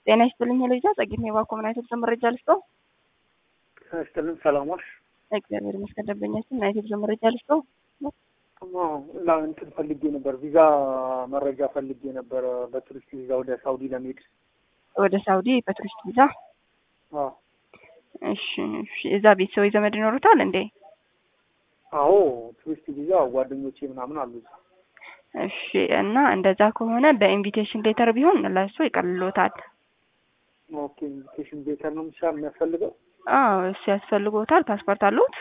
ጤና ይስጥልኝ ልጃ ጸጊት ኔባ ኮምናይቶች መረጃ ልስጠው። ይስጥልን ሰላሞች እግዚአብሔር ይመስገን ደንበኛችን ናይቶች መረጃ ልስጠው። እና እንትን ፈልጌ ነበር፣ ቪዛ መረጃ ፈልጌ ነበር በቱሪስት ቪዛ ወደ ሳውዲ ለመሄድ። ወደ ሳውዲ በቱሪስት ቪዛ? አዎ እሺ፣ እሺ። እዛ ቤተሰቦች ዘመድ ይኖሩታል እንዴ? አዎ ቱሪስት ቪዛ ጓደኞቼ ምናምን አሉ እዛ። እሺ። እና እንደዛ ከሆነ በኢንቪቴሽን ሌተር ቢሆን ለእሱ ይቀልሎታል። ኦኬ ኢንቪቴሽን ሌተር ነው ምሳ የሚያስፈልገው? አዎ እሱ ያስፈልጎታል። ፓስፖርት አሉት?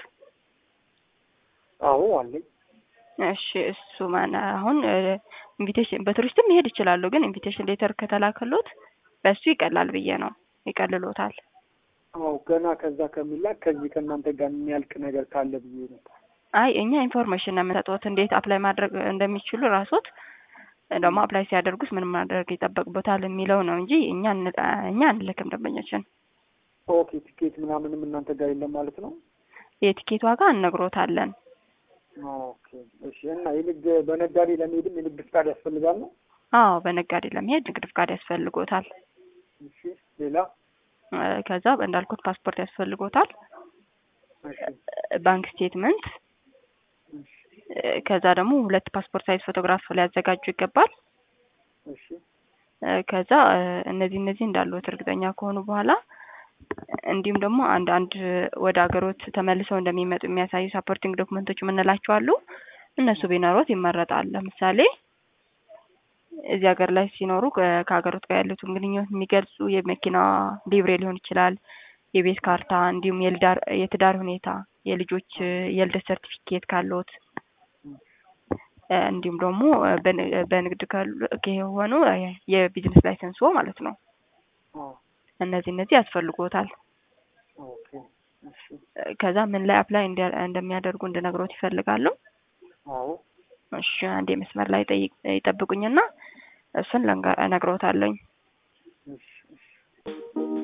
አዎ አለኝ። እሺ እሱ ማን አሁን ኢንቪቴሽን በቱሪስትም መሄድ ይችላሉ፣ ግን ኢንቪቴሽን ሌተር ከተላከሎት በሱ ይቀላል ብዬ ነው ይቀልሎታል። አዎ ገና ከዛ ከሚላክ ከዚህ ከእናንተ ጋር የሚያልቅ ነገር ካለ ብዬ ነበር። አይ እኛ ኢንፎርሜሽን ነው የምንሰጡት እንዴት አፕላይ ማድረግ እንደሚችሉ ራሶት ደግሞ አፕላይ ሲያደርጉት ምን ማድረግ ይጠበቅበታል የሚለው ነው እንጂ እኛ እኛ አንልክም ደንበኞችን። ኦኬ ቲኬት ምናምንም እናንተ ጋር የለም ማለት ነው? የቲኬት ዋጋ እነግሮታለን። ኦኬ እሺ። እና የንግድ በነጋዴ ለመሄድም የንግድ ፍቃድ ያስፈልጋል ነው? አዎ በነጋዴ ለመሄድ ንግድ ፍቃድ ያስፈልጎታል። እሺ ሌላ? ከዛ እንዳልኩት ፓስፖርት ያስፈልጎታል። እሺ ባንክ ስቴትመንት እሺ ከዛ ደግሞ ሁለት ፓስፖርት ሳይዝ ፎቶግራፍ ሊያዘጋጁ ይገባል። እሺ ከዛ እነዚህ እነዚህ እንዳሉት እርግጠኛ ከሆኑ በኋላ እንዲሁም ደግሞ አንድ አንድ ወደ ሀገሮት ተመልሰው እንደሚመጡ የሚያሳዩ ሳፖርቲንግ ዶክመንቶች የምንላቸው አሉ። እነሱ ቢኖሩት ይመረጣል። ለምሳሌ እዚህ ሀገር ላይ ሲኖሩ ከሀገሮት ጋር ያሉትን ግንኙነት የሚገልጹ የመኪና ሊብሬ ሊሆን ይችላል፣ የቤት ካርታ፣ እንዲሁም የልዳር የትዳር ሁኔታ፣ የልጆች የልደት ሰርቲፊኬት ካሉት እንዲሁም ደግሞ በንግድ ከሆኑ የቢዝነስ ላይሰንስ ማለት ነው። አዎ እነዚህ እነዚህ ያስፈልጎታል። ኦኬ እሺ ከዛ ምን ላይ አፕላይ እንደሚያደርጉ እንድነግሮት ይፈልጋሉ። አዎ እሺ አንዴ መስመር ላይ ጠይቅ ይጠብቁኝና እሱን ለንጋ- እነግሮታለኝ። እሺ እሺ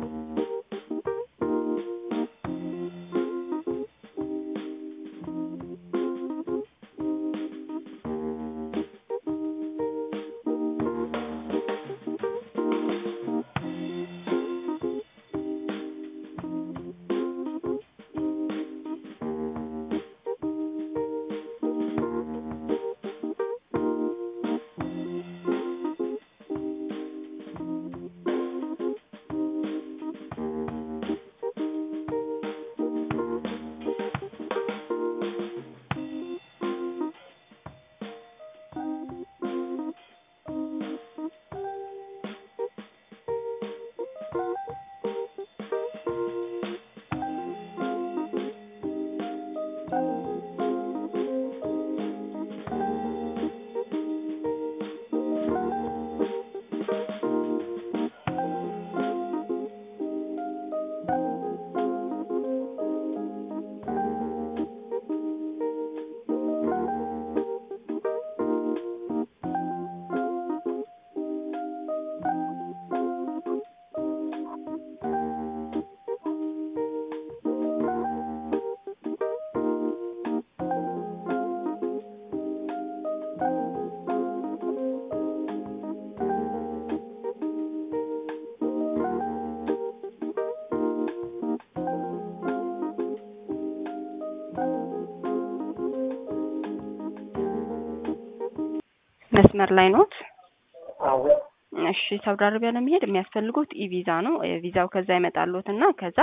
መስመር ላይ ኖት? አዎ እሺ ሳውዲ አረቢያ ለመሄድ የሚያስፈልጉት ኢ ቪዛ ነው። ቪዛው ከዛ ይመጣሉት እና ከዛ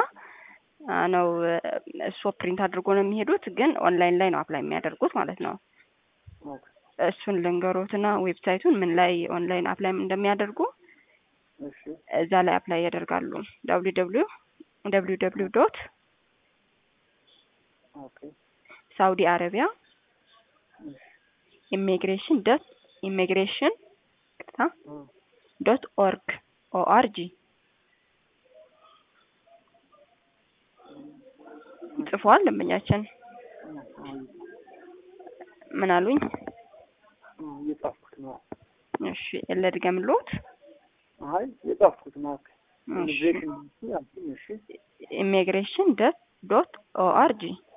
ነው እሱ ፕሪንት አድርጎ ነው የሚሄዱት። ግን ኦንላይን ላይ ነው አፕላይ የሚያደርጉት ማለት ነው። ኦኬ እሱን ልንገሮትና ዌብሳይቱን ምን ላይ ኦንላይን አፕላይ እንደሚያደርጉ እሺ እዛ ላይ አፕላይ ያደርጋሉ። ደብሊው ደብሊው ደብሊው ደብሊው ዶት ኦኬ ሳውዲ አረቢያ እሺ ኢሚግሬሽን ዶት ኢሚግሬሽን ቅርታ እ ዶት ኦርግ ኦአርጂ ጽፏል። ደንበኛችን ምን አሉኝ? እየጻፍኩት ነው። እሺ ለድገምልዎት። አይ የጻፍኩት ነው። እሺ ኢሚግሬሽን እሺ ኢሚግሬሽን ዶት ኦአርጂ